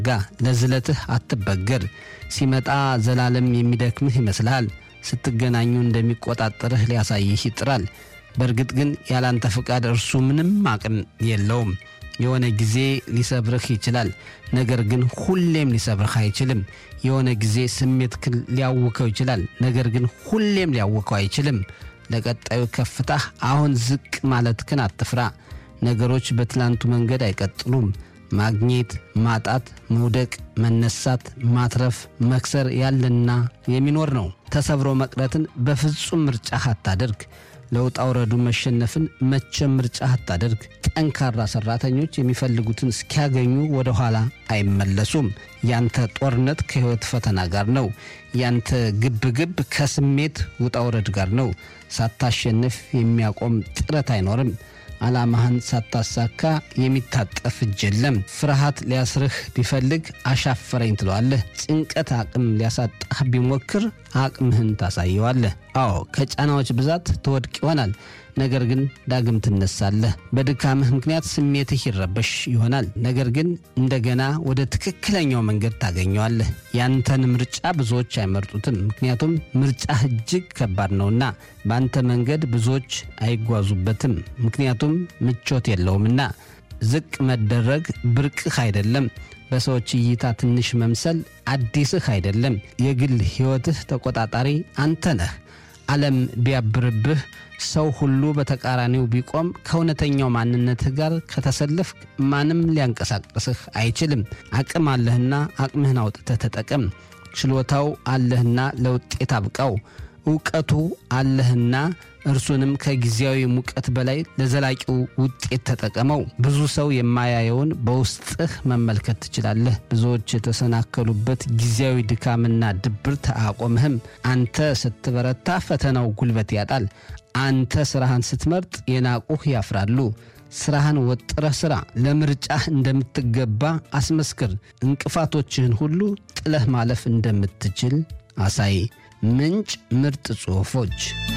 ጋ ለዝለትህ አትበገር። ሲመጣ ዘላለም የሚደክምህ ይመስልሃል። ስትገናኙ እንደሚቆጣጠርህ ሊያሳይህ ይጥራል። በእርግጥ ግን ያላንተ ፍቃድ እርሱ ምንም አቅም የለውም። የሆነ ጊዜ ሊሰብርህ ይችላል፣ ነገር ግን ሁሌም ሊሰብርህ አይችልም። የሆነ ጊዜ ስሜትህን ሊያውከው ይችላል፣ ነገር ግን ሁሌም ሊያውከው አይችልም። ለቀጣዩ ከፍታህ አሁን ዝቅ ማለትህን አትፍራ። ነገሮች በትላንቱ መንገድ አይቀጥሉም። ማግኘት፣ ማጣት፣ መውደቅ፣ መነሳት፣ ማትረፍ፣ መክሰር ያለና የሚኖር ነው። ተሰብሮ መቅረትን በፍጹም ምርጫህ አታደርግ። ለውጣ ውረዱ መሸነፍን መቼም ምርጫህ አታደርግ። ጠንካራ ሰራተኞች የሚፈልጉትን እስኪያገኙ ወደ ኋላ አይመለሱም። ያንተ ጦርነት ከሕይወት ፈተና ጋር ነው። ያንተ ግብግብ ከስሜት ውጣ ውረድ ጋር ነው። ሳታሸንፍ የሚያቆም ጥረት አይኖርም። ዓላማህን ሳታሳካ የሚታጠፍ እጅ የለም። ፍርሃት ሊያስርህ ቢፈልግ አሻፈረኝ ትለዋለህ። ጭንቀት አቅም ሊያሳጣህ ቢሞክር አቅምህን ታሳየዋለህ። አዎ ከጫናዎች ብዛት ትወድቅ ይሆናል፣ ነገር ግን ዳግም ትነሳለህ። በድካምህ ምክንያት ስሜትህ ይረበሽ ይሆናል፣ ነገር ግን እንደገና ወደ ትክክለኛው መንገድ ታገኘዋለህ። ያንተን ምርጫ ብዙዎች አይመርጡትም፣ ምክንያቱም ምርጫህ እጅግ ከባድ ነውና። በአንተ መንገድ ብዙዎች አይጓዙበትም፣ ምክንያቱም ምቾት የለውምና። ዝቅ መደረግ ብርቅህ አይደለም። በሰዎች እይታ ትንሽ መምሰል አዲስህ አይደለም። የግል ሕይወትህ ተቆጣጣሪ አንተ ነህ። ዓለም ቢያብርብህ፣ ሰው ሁሉ በተቃራኒው ቢቆም፣ ከእውነተኛው ማንነትህ ጋር ከተሰለፍክ ማንም ሊያንቀሳቅስህ አይችልም። አቅም አለህና አቅምህን አውጥተህ ተጠቀም። ችሎታው አለህና ለውጤት አብቃው። እውቀቱ አለህና እርሱንም ከጊዜያዊ ሙቀት በላይ ለዘላቂው ውጤት ተጠቀመው። ብዙ ሰው የማያየውን በውስጥህ መመልከት ትችላለህ። ብዙዎች የተሰናከሉበት ጊዜያዊ ድካምና ድብርት አያቆምህም። አንተ ስትበረታ ፈተናው ጉልበት ያጣል። አንተ ስራህን ስትመርጥ የናቁህ ያፍራሉ። ስራህን ወጥረህ ስራ። ለምርጫህ እንደምትገባ አስመስክር። እንቅፋቶችህን ሁሉ ጥለህ ማለፍ እንደምትችል አሳይ። ምንጭ ምርጥ ጽሑፎች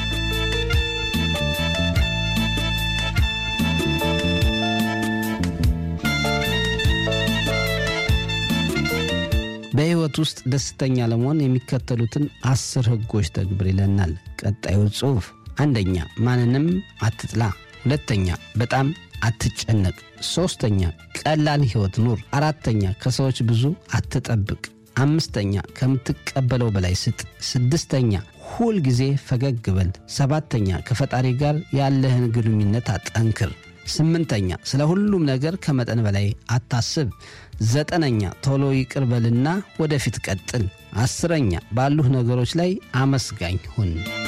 በሕይወት ውስጥ ደስተኛ ለመሆን የሚከተሉትን አስር ሕጎች ተግብር ይለናል ቀጣዩ ጽሑፍ። አንደኛ ማንንም አትጥላ። ሁለተኛ በጣም አትጨነቅ። ሦስተኛ ቀላል ሕይወት ኑር። አራተኛ ከሰዎች ብዙ አትጠብቅ። አምስተኛ ከምትቀበለው በላይ ስጥ። ስድስተኛ ሁል ጊዜ ፈገግ በል። ሰባተኛ ከፈጣሪ ጋር ያለህን ግንኙነት አጠንክር። ስምንተኛ ስለ ሁሉም ነገር ከመጠን በላይ አታስብ። ዘጠነኛ ቶሎ ይቅር በልና ወደፊት ቀጥል። አስረኛ ባሉህ ነገሮች ላይ አመስጋኝ ሁን።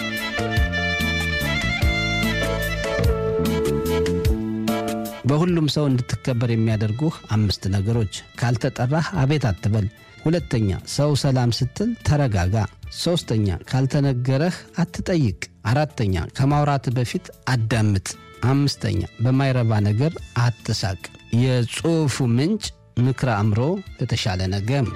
በሁሉም ሰው እንድትከበር የሚያደርጉህ አምስት ነገሮች። ካልተጠራህ አቤት አትበል። ሁለተኛ ሰው ሰላም ስትል ተረጋጋ። ሦስተኛ ካልተነገረህ አትጠይቅ። አራተኛ ከማውራት በፊት አዳምጥ። አምስተኛ በማይረባ ነገር አትሳቅ። የጽሑፉ ምንጭ ምክረ አእምሮ ለተሻለ ነገም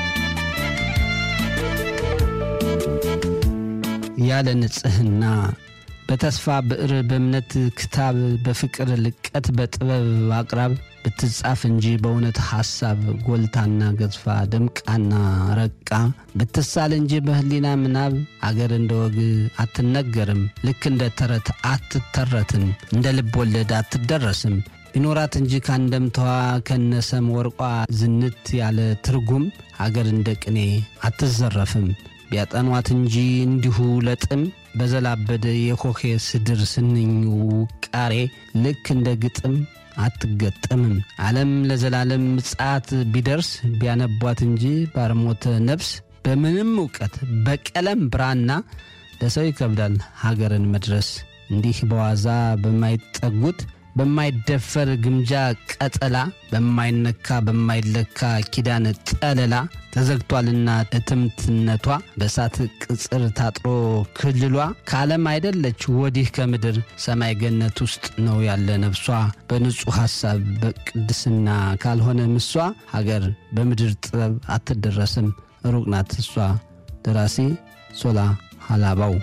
ያለ ንጽሕና በተስፋ ብዕር በእምነት ክታብ በፍቅር ልቀት በጥበብ አቅራብ ብትጻፍ እንጂ በእውነት ሐሳብ ጎልታና ገዝፋ ደምቃና ረቃ ብትሳል እንጂ በሕሊና ምናብ አገር እንደ ወግ አትነገርም። ልክ እንደ ተረት አትተረትም። እንደ ልብ ወለድ አትደረስም። ቢኖራት እንጂ ካንደምተዋ ከነሰም ወርቋ ዝንት ያለ ትርጉም አገር እንደ ቅኔ አትዘረፍም። ቢያጠኗት እንጂ እንዲሁ ለጥም በዘላበደ የኮኬ ስድር ስንኝ ውቃሬ ልክ እንደ ግጥም አትገጠምም። ዓለም ለዘላለም ምጽአት ቢደርስ ቢያነቧት እንጂ ባርሞተ ነፍስ በምንም እውቀት በቀለም ብራና ለሰው ይከብዳል ሀገርን መድረስ። እንዲህ በዋዛ በማይጠጉት በማይደፈር ግምጃ ቀጠላ በማይነካ በማይለካ ኪዳን ጠለላ ተዘግቷልና እትምትነቷ በእሳት ቅጽር ታጥሮ ክልሏ ከዓለም አይደለች ወዲህ ከምድር ሰማይ ገነት ውስጥ ነው ያለ ነፍሷ በንጹሕ ሐሳብ በቅድስና ካልሆነ ምሷ ሀገር በምድር ጥበብ አትደረስም ሩቅ ናት እሷ። ደራሲ ሶላ ሀላባው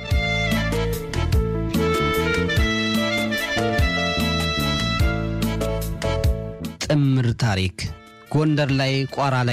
ጥምር ታሪክ ጎንደር ላይ ቋራ ላይ